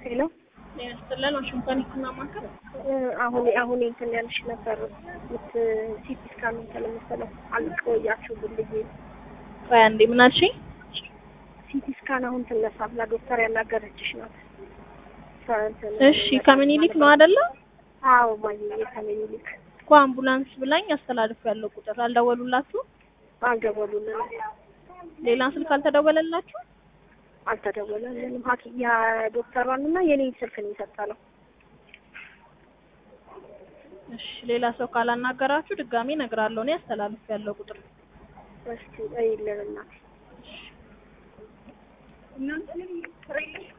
ሄሎ ያስጥለን ዋሽንግተን ህክምና ማዕከል አሁን አሁን እንትን ያልሽ ነበር ምት ሲቲ ስካን እንትን መሰለው አልቆያችሁ ብልዬ ቆይ አንዴ ምን አልሽኝ? ሲቲ ስካን አሁን ትነሳ ብላ ዶክተር ያናገረችሽ ናት። እሷ እንትን እሺ ከምኒልክ ነው አይደለ? አዎ ማየ ከምኒልክ እኮ አምቡላንስ ብላኝ አስተላልፍ ያለው ቁጥር አልደወሉላችሁ? አልደወሉልንም፣ ሌላ ስልክ አልተደወለላችሁ? አልተደወለልንም። ሐኪም ያ ዶክተሯን እና የኔን ስልክ ነው የሰጠነው። እሺ ሌላ ሰው ካላናገራችሁ ድጋሜ እነግራለሁ። እኔ አስተላልፍ ያለው ቁጥር እስቲ እይልን እናቴ